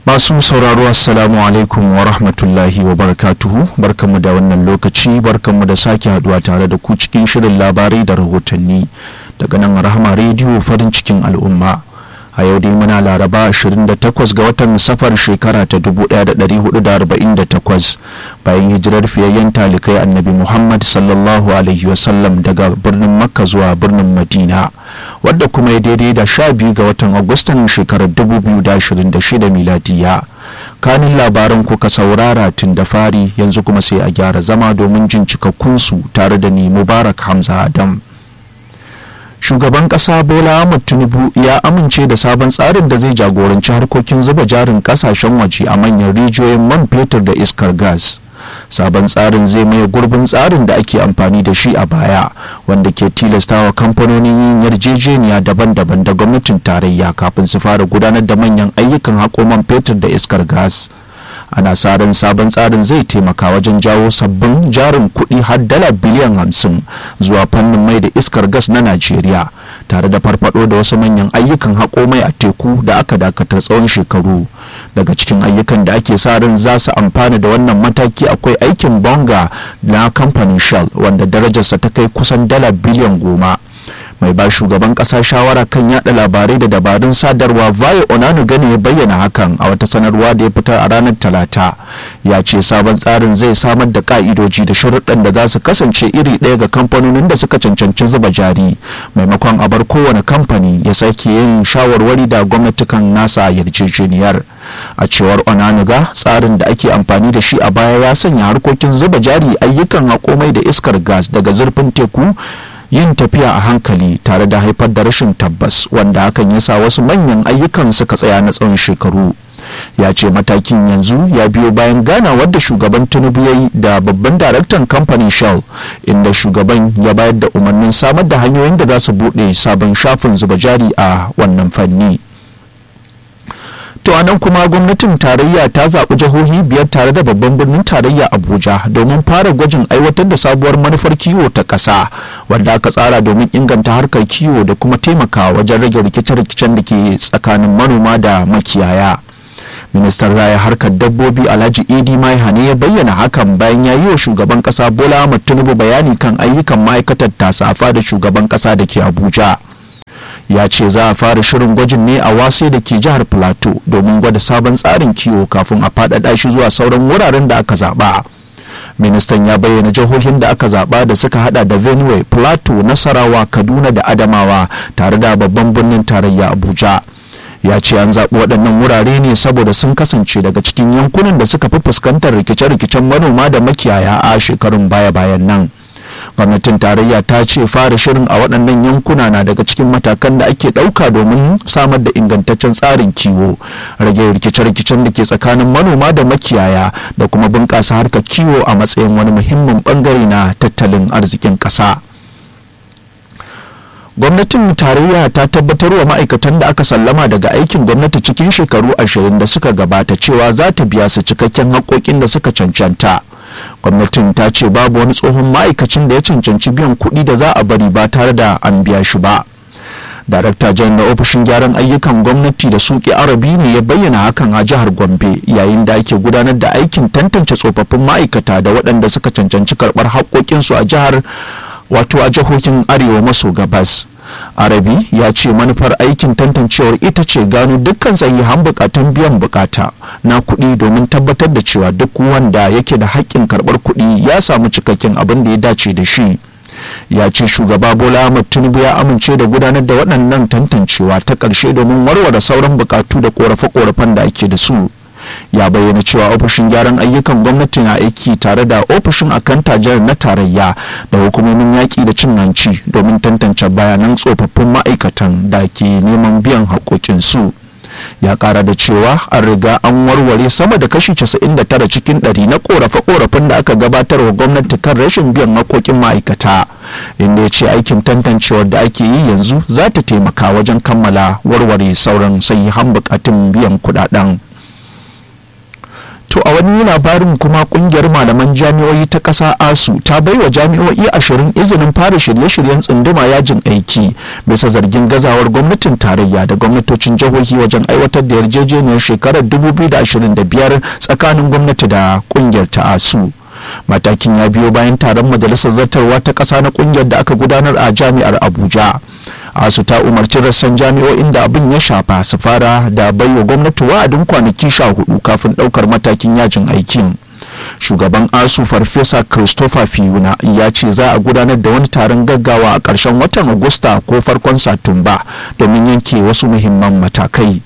masu sauraro assalamu alaikum wa rahmatullahi wa barakatuhu barkanmu da wannan lokaci barkanmu da sake haduwa tare da ku cikin shirin labarai da rahotanni daga nan rahama rediyo farin cikin al'umma a yau dai muna laraba 28 ga watan safar shekara ta 1448 bayan hijirar fiyayyen talikai annabi muhammad sallallahu alaihi wasallam daga birnin makka zuwa birnin madina wadda kuma ya daidai da 12 ga watan agustan shekarar 2026 miladiya kanin labaran kuka saurara tun da fari yanzu kuma sai a gyara zama domin jin cikakkunsu tare da ni mubarak hamza adam shugaban kasa bola ahmad tinubu ya amince da sabon tsarin da zai jagoranci harkokin zuba jarin kasashen waje a manyan rijiyoyin man fetur da iskar gas sabon tsarin zai maye gurbin tsarin da ake amfani da shi a baya wanda ke tilastawa kamfanonin yin yarjejeniya daban-daban da gwamnatin tarayya kafin su fara gudanar da manyan ayyukan haƙo man fetur da iskar gas ana sa ran sabon tsarin zai taimaka wajen jawo sabbin jarin kuɗi har dala biliyan hamsin zuwa fannin mai da iskar gas na najeriya tare da farfado da wasu manyan ayyukan haƙo mai a teku da aka dakatar tsawon shekaru daga cikin ayyukan da ake sa ran za su amfana da wannan mataki akwai aikin bonga na kamfanin shell wanda darajarsa ta kai kusan dala biliyan goma mai ba shugaban kasa shawara kan yada labarai da dabarun sadarwa vayo onanu gani ya bayyana hakan a wata sanarwa da ya fitar a ranar talata ya ce sabon tsarin zai samar da ka'idoji da sharuɗan da za su kasance iri ɗaya ga kamfanonin da suka cancanci zuba jari maimakon a bar kowane kamfani ya sake yin shawarwari da gwamnatikan nasa yarjejeniyar a cewar onanuga tsarin da ake amfani da shi a baya ya sanya harkokin zuba jari ayyukan hakomai da iskar gas daga zurfin teku yin tafiya a hankali tare da haifar da rashin tabbas wanda hakan ya sa wasu manyan ayyukan suka tsaya na tsawon shekaru ya ce matakin yanzu ya biyo bayan ganawar da shugaban tinubu ya yi da babban daraktan kamfanin shell inda shugaban ya bayar da umarnin samar da hanyoyin da za su buɗe sabon shafin zuba jari a wannan fanni to anan kuma gwamnatin tarayya ta zaɓi jihohi biyar tare da babban birnin tarayya abuja domin fara gwajin aiwatar da sabuwar manufar kiwo ta ƙasa wanda aka tsara domin inganta harkar kiwo da kuma taimakawa wajen rage rikice-rikicen da ke tsakanin manoma da makiyaya ministan raya harkar dabbobi alhaji idi maihane ya bayyana hakan bayan ya yi wa shugaban kasa bola ahmad tinubu bayani kan ayyukan ma'aikatar tasafa da shugaban kasa da ke abuja ya ce za a fara shirin gwajin ne a wase da ke jihar plateau domin gwada sabon tsarin kiwo kafin a faɗaɗa shi zuwa sauran wuraren da aka zaɓa ministan ya bayyana jihohin da aka zaɓa da suka hada da benue plateau nasarawa kaduna da adamawa tare da babban birnin tarayya abuja ya ce an zaɓi waɗannan wurare ne saboda sun kasance daga cikin yankunan da suka fi fuskantar rikice-rikicen manoma da makiyaya a shekarun baya-bayan nan gwamnatin tarayya ta ce fara shirin a waɗannan yankuna na daga cikin matakan da ake ɗauka domin samar da ingantaccen tsarin kiwo rage rikice-rikicen da ke tsakanin manoma da makiyaya da kuma bunƙasa harkar kiwo a matsayin wani muhimmin ɓangare na tattalin arzikin ƙasa. gwamnatin tarayya ta tabbatar wa ma'aikatan da aka sallama daga aikin gwamnati cikin shekaru ashirin da suka gabata cewa za ta biya su cikakken haƙoƙin da suka cancanta gwamnatin ta ce babu wani tsohon ma'aikacin da ya cancanci biyan kuɗi da za a bari ba tare da an biya shi ba darakta jan na ofishin gyaran ayyukan gwamnati da suke arabi ne ya bayyana hakan a jihar gombe yayin da ake gudanar da aikin tantance tsofaffin ma'aikata da waɗanda suka cancanci karɓar haƙoƙinsu a jihar wato a jihohin arewa maso gabas arabi ya ce manufar aikin tantancewar ita ce gano dukkan sahihan bukatun biyan bukata na kuɗi domin tabbatar da cewa duk wanda yake da haƙƙin karɓar kuɗi ya samu cikakken abin da ya dace da shi ya ce shugaba bola ahmad tinubu ya amince da gudanar da waɗannan tantancewa ta ƙarshe domin warware sauran bukatu da ƙorafe-ƙorafen da ake da su ya bayyana cewa ofishin gyaran ayyukan gwamnati na aiki tare da ofishin akanta jihar na tarayya da hukumomin yaƙi da cin hanci domin tantance bayanan tsofaffin ma'aikatan da ke neman biyan haƙoƙinsu ya ƙara da cewa an riga an warware sama da kashi 99 cikin 100 na ƙorafe-ƙorafen da aka gabatar wa gwamnati kan rashin biyan haƙoƙin ma'aikata inda ya ce aikin tantancewar da ake yi yanzu za ta taimaka wajen kammala warware sauran sahihan buƙatun biyan kuɗaɗen. To a wani labarin kuma kungiyar malaman jami'o'i ta ƙasa ASU ta baiwa jami'o'i ashirin izinin fara shirye-shiryen tsunduma yajin aiki bisa zargin gazawar gwamnatin tarayya da gwamnatocin jihohi wajen aiwatar da yarjejeniyar shekarar 2025 tsakanin gwamnati da kungiyar ta ASU. Matakin ya biyo bayan taron majalisar zartarwa ta ƙasa na kungiyar da aka gudanar a jami'ar Abuja. asu ta umarci rassan jami'o'in da abin ya shafa su fara da baiwa gwamnati wa'adin kwanaki sha hudu kafin daukar matakin yajin aikin shugaban asu farfesa christopher fiuna ya ce za a gudanar da wani taron gaggawa a ƙarshen watan agusta ko farkon satumba domin yanke wasu muhimman matakai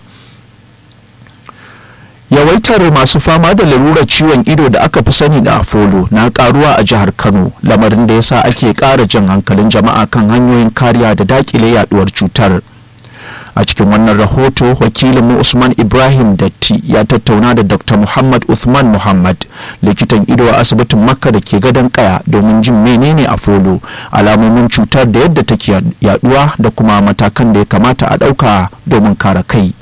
yawaitar masu fama da larurar ciwon ido da aka fi sani da afolo na karuwa a jihar kano lamarin da yasa ake ƙara jan hankalin jama'a kan hanyoyin kariya da dakile yaduwar cutar a cikin wannan rahoto wakilinmu usman ibrahim datti ya tattauna da dr muhammad uthman muhammad likitan ido a asibitin makka da ke gadon kaya domin jin menene afolo alamomin cutar da yadda take yaduwa da kuma matakan da ya kamata a ɗauka domin kare kai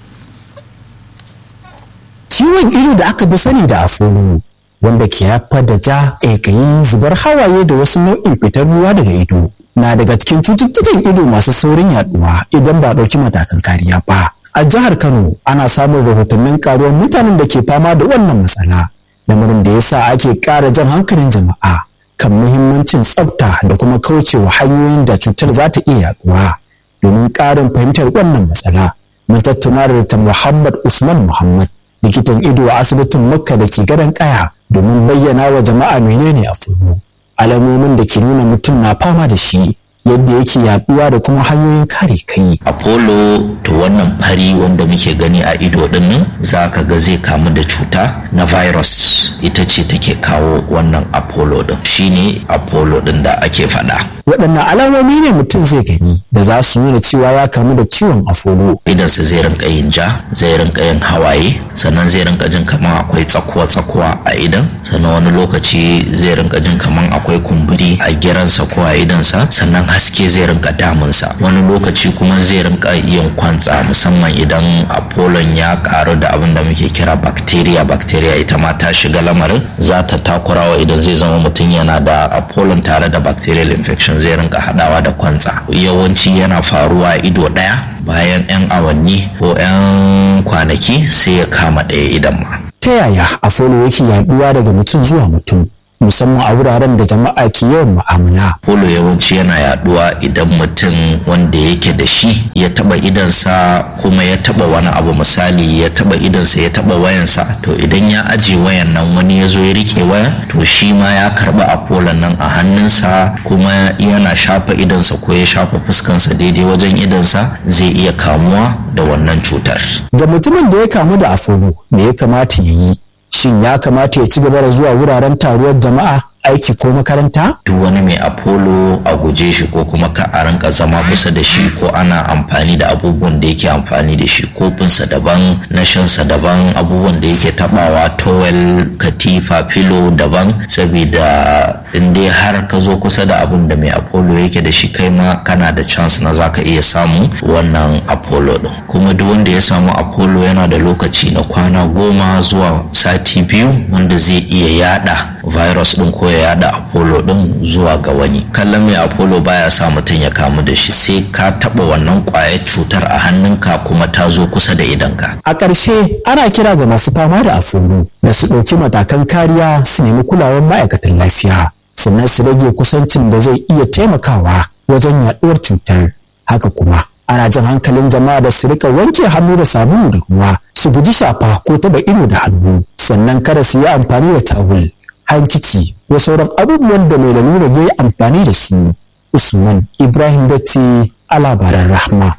ciwon ido da aka fi sani da afolo wanda ke haifar da ja ƙaiƙayi zubar hawaye da wasu nau'in fitar ruwa daga ido na daga cikin cututtukan ido masu saurin yaduwa idan ba ɗauki matakan kariya ba a jihar kano ana samun rahotannin karuwar mutanen da ke fama da wannan matsala lamarin da yasa ake ƙara jan hankalin jama'a kan muhimmancin tsafta da kuma kaucewa hanyoyin da cutar za ta iya yaduwa domin ƙarin fahimtar wannan matsala mun tattauna da Muhammad Usman Muhammad likitan ido a asibitin makka da ke gadon kaya domin bayyana wa jama'a menene a fudu alamomin da ke nuna mutum na fama da shi yadda yake yaduwa da kuma hanyoyin kare kai. Apollo to wannan fari wanda muke gani a ido din nan za ka ga zai kamu da cuta na virus ita ce take kawo wannan Apollo din shine Apollo din da ake faɗa. Waɗannan alamomi ne mutum zai gani da za su nuna cewa ya kamu da ciwon Apollo. Idansa zai rinka yin ja, zai rinka yin hawaye, sannan zai rinka jin kamar akwai tsakuwa-tsakuwa a idan, sannan wani lokaci zai rinka jin kamar akwai kumburi a giransa ko a idansa, sannan haske zai rinka damunsa wani lokaci kuma zai rinka yin kwantsa musamman idan apollon ya karu da abin da muke kira bacteria bacteria ita ma ta shiga lamarin za ta takurawa idan zai zama mutum yana da apollon tare da bacterial infection zai rinka hadawa da kwantsa yawanci yana faruwa ido daya bayan 'yan awanni ko 'yan kwanaki sai ya kama ɗaya idan ma ta yaya apollo yake yaduwa daga mutum zuwa mutum musamman a wuraren da jama'a ke yawan mu'amala. Polo yawanci yana yaduwa idan mutum wanda yake da shi ya taba idansa kuma ya taba wani abu misali ya taba idansa ya taba wayansa to idan ya aje wayan nan wani ya zo ya rike wayan to shi ma ya karba apollo nan a hannunsa kuma yana shafa idansa ko ya shafa fuskansa daidai wajen idansa zai iya kamuwa da wannan cutar. Ga mutumin da ya kamu da apollo me ya kamata ya yi? shin ya kamata ya ci gaba da zuwa wuraren taruwar jama'a aiki ko makaranta? Duk wani mai Apollo a guje shi ko kuma ka a rinka zama kusa da shi ko ana amfani da abubuwan da yake amfani da shi kofinsa daban na shansa daban abubuwan da yake tabawa towel katifa filo daban saboda in dai har ka zo kusa da abun da mai Apollo yake da shi kai ma kana da chance na zaka iya samu wannan Apollo din kuma duk wanda ya samu Apollo yana da lokaci na kwana goma zuwa sati biyu wanda zai iya yada virus din ko ya yada apollo din zuwa ga wani kallon mai apollo baya sa mutum ya kamu da shi sai ka taba wannan kwayar cutar a hannunka kuma ta zo kusa da idanka a ƙarshe ana kira ga masu fama da apollo da su ɗauki matakan kariya su nemi kulawar ma'aikatan lafiya sannan su rage kusancin da zai iya taimakawa wajen yaɗuwar cutar haka kuma ana jan hankalin jama'a da su rika wanke hannu da sabulu da ruwa su guji shafa ko taba ido da hannu sannan kada su yi amfani da tawul hankici ko sauran abubuwan da mai lalura ya yi amfani da su usman ibrahim datti a labaran rahma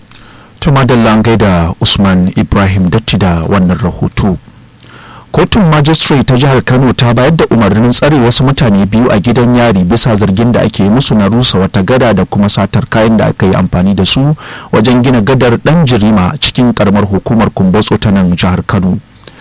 tuma da gaida usman ibrahim datti da wannan rahoto kotun magistrate ta jihar kano ta bayar da umarnin tsare wasu mutane biyu a gidan yari bisa zargin da ake musu na rusa wata gada da kuma satar kayan da aka yi amfani da su wajen gina gadar dan jirima cikin karamar hukumar kumbotso ta nan jihar kano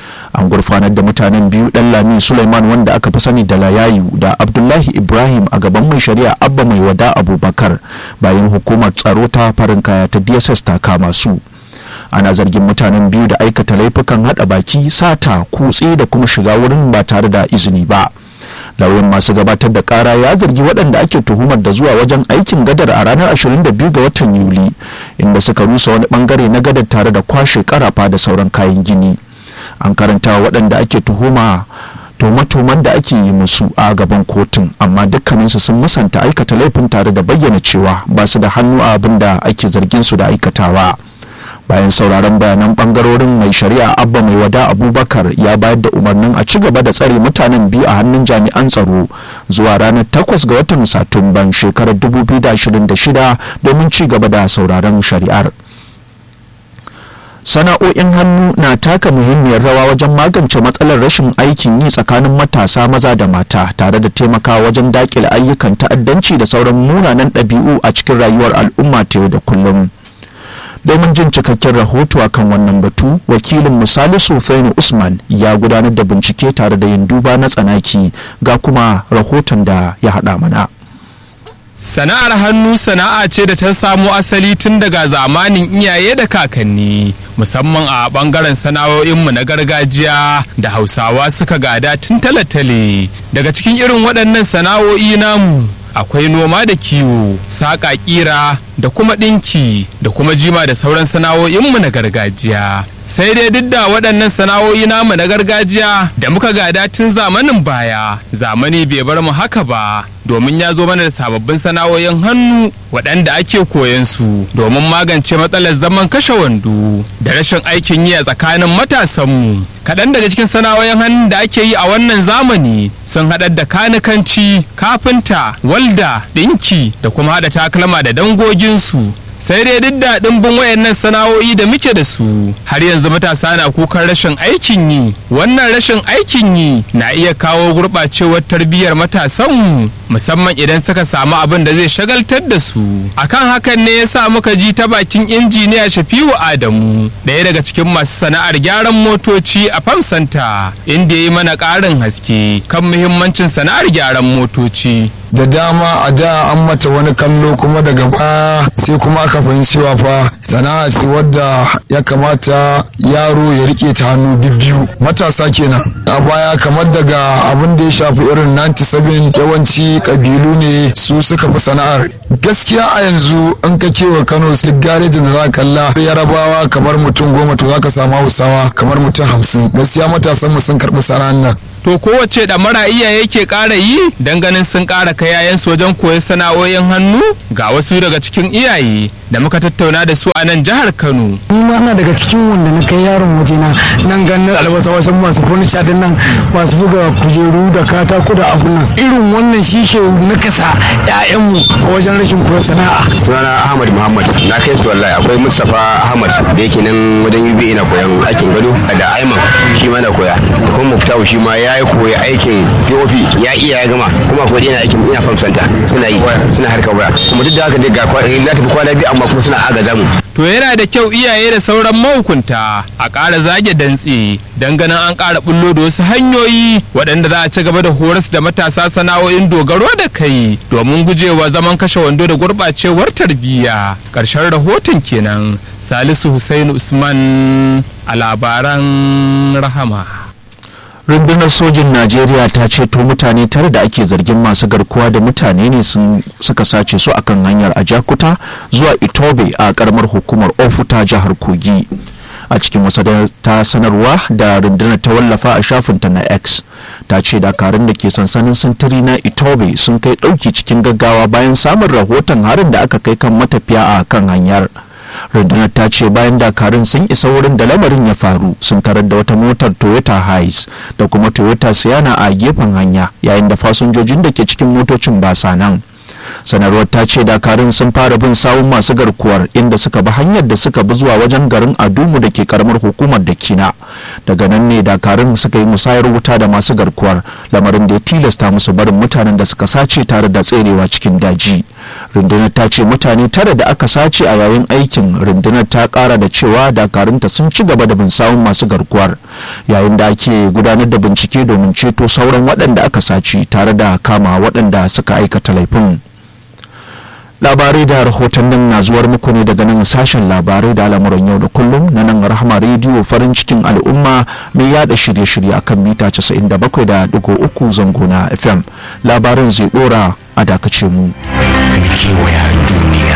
an gurfanar da mutanen biyu dan lami suleiman wanda aka fi sani da layayu da abdullahi ibrahim a gaban mai shari'a abba mai wada abubakar bayan hukumar tsaro ta farin kaya ta dss ta kama su ana zargin mutanen biyu da aikata laifukan hada baki sata kutse da kuma shiga wurin ba tare da izini ba lauyan masu gabatar da kara ya zargi waɗanda ake tuhumar da zuwa wajen aikin gadar a ranar 22 ga watan yuli inda suka rusa wani bangare na gadar tare da kwashe karafa da sauran kayan gini an karanta waɗanda ake tuhuma tuhume-tuhumen da ake yi musu a gaban kotun amma dukkaninsu sun musanta aikata laifin tare da bayyana cewa ba su da hannu a abin da ake zargin su da aikatawa bayan sauraron bayanan bangarorin mai shari'a abba mai wada abubakar ya bayar da umarnin a ci gaba da tsare mutanen biyu a hannun jami'an tsaro zuwa ranar 8 ga watan satumban shekarar 2026 domin ci gaba da sauraron shari'ar sana'o'in hannu na taka muhimmiyar rawa wajen magance matsalar rashin aikin yi tsakanin matasa maza da mata tare da taimakawa wajen dakile ayyukan ta'addanci da sauran munanan ɗabi'u a cikin rayuwar al'umma ta yau da kullum domin jin cikakken rahoto akan wannan batu wakilin misali Sufenu usman ya gudanar da bincike tare da yin duba na tsanaki ga kuma rahoton da ya haɗa mana Sana'ar hannu sana'a ce da ta samo asali tun daga zamanin iyaye da kakanni musamman a bangaren sana'o'inmu na gargajiya da hausawa suka gada tun talatale daga cikin irin waɗannan sana'o'i namu akwai noma da kiwo saƙa ƙira da kuma ɗinki da kuma jima da sauran sana'o'inmu na gargajiya sai dai duk da waɗannan sana'o'i namu na gargajiya da muka gada tun zamanin baya zamani bai bar mu haka ba domin ya zo mana da sababbin sana'o'in hannu waɗanda ake koyan su domin magance matsalar zaman kashe wando da rashin aikin yi a tsakanin matasanmu kaɗan daga cikin sana'o'in hannu da ake yi a wannan zamani sun haɗar da kanikanci kafinta walda ɗinki da kuma haɗa takalma da dangoginsu sai dai duk da ɗimbin wayannan sana'o'i da muke da su har yanzu matasa na kukan rashin aikin yi wannan rashin aikin yi na iya kawo gurɓacewar tarbiyyar matasanmu musamman idan suka samu abin da zai shagaltar da su akan hakan ne yasa muka ji ta bakin injiniya shafiu adamu ɗaya daga cikin masu sana'ar gyaran motoci a famsanta inda ya yi mana ƙarin haske kan muhimmancin sana'ar gyaran motoci da dama a da an mata wani kallo kuma daga baya sai kuma aka fahimci fa sana'a ce wadda ya kamata yaro ya rike ta hannu bibbiyu matasa kenan a baya kamar daga abin da ya shafi irin 97 yawanci kabilu ne su suka fi sana'ar gaskiya a yanzu an ka kewa kano sai garejin da za kalla yarabawa kamar mutum goma to za ka samu hausawa kamar mutum hamsin gaskiya matasan mu sun karɓi sana'ar nan to kowace ɗamara iyaye ke ƙara yi don ganin sun ƙara kai yayansu wajen koyon sana'o'in hannu ga wasu daga cikin iyaye da muka tattauna da su a nan jihar kano ni ma ina daga cikin wanda na kai yaron wajena nan ganin albasa wasu masu furniture din nan masu buga kujeru da katako da abun nan irin wannan shi ke nakasa ƴaƴanmu a wajen rashin koyon sana'a sunana ahmad muhammad na kai su wallahi akwai mustapha ahmad da yake nan wajen yubi ina koyan aikin gado da aiman shi ma na koya da kuma muftahu shi ma ya yi koyi aikin pop ya iya ya gama kuma akwai yana aikin ina famsanta suna yi suna harkar waya kuma duk da haka dai ga na tafi kwana biyu amma kuma suna agaza mu to yana da kyau iyaye da sauran mahukunta a ƙara zage dantse don ganin an ƙara bullo da wasu hanyoyi waɗanda za a ci gaba da horas da matasa sana'o'in dogaro da kai domin gujewa zaman kashe wando da gurɓacewar tarbiyya ƙarshen rahoton kenan salisu hussein usman a labaran rahama rundunar sojin najeriya ta ceto mutane tare da ake zargin masu garkuwa da mutane ne suka sace su akan hanyar ajakuta zuwa itobe a karamar hukumar ofuta jihar kogi a cikin wasa ta sanarwa da rundunar ta wallafa a shafinta na x ta ce dakarun da ke sansanin sintiri na itobe sun kai ɗauki cikin gaggawa bayan samun rahoton harin da aka kai kan matafiya a kan hanyar rundunar ta ce bayan dakarun sun isa wurin da lamarin ya faru sun tarar da wata motar toyota hiace da kuma toyota siana a gefen hanya yayin da fasinjojin da ke cikin motocin ba sa nan sanarwar ta ce dakarun sun fara bin sawun masu garkuwar inda suka bi hanyar da suka bi zuwa wajen garin adumu da ke karamar hukumar da kina daga nan ne dakarun suka yi musayar wuta da masu garkuwar lamarin da ya tilasta musu barin mutanen da suka sace tare da tserewa cikin daji rundunar ta ce mutane tara da aka sace a yayin aikin rundunar ta kara da cewa dakarunta sun ci gaba da bin sawun masu garkuwar yayin da ake gudanar da bincike domin ceto sauran waɗanda aka sace tare da kama waɗanda suka aikata laifin labarai da rahotannin na zuwar muku ne daga nan sashen labarai da al'amuran yau da kullum na nan rahama rediyo farin cikin al'umma mai yada shirye-shirye akan mita 97.3 zango na fm labarin zai dora a dakace mu kewaya duniya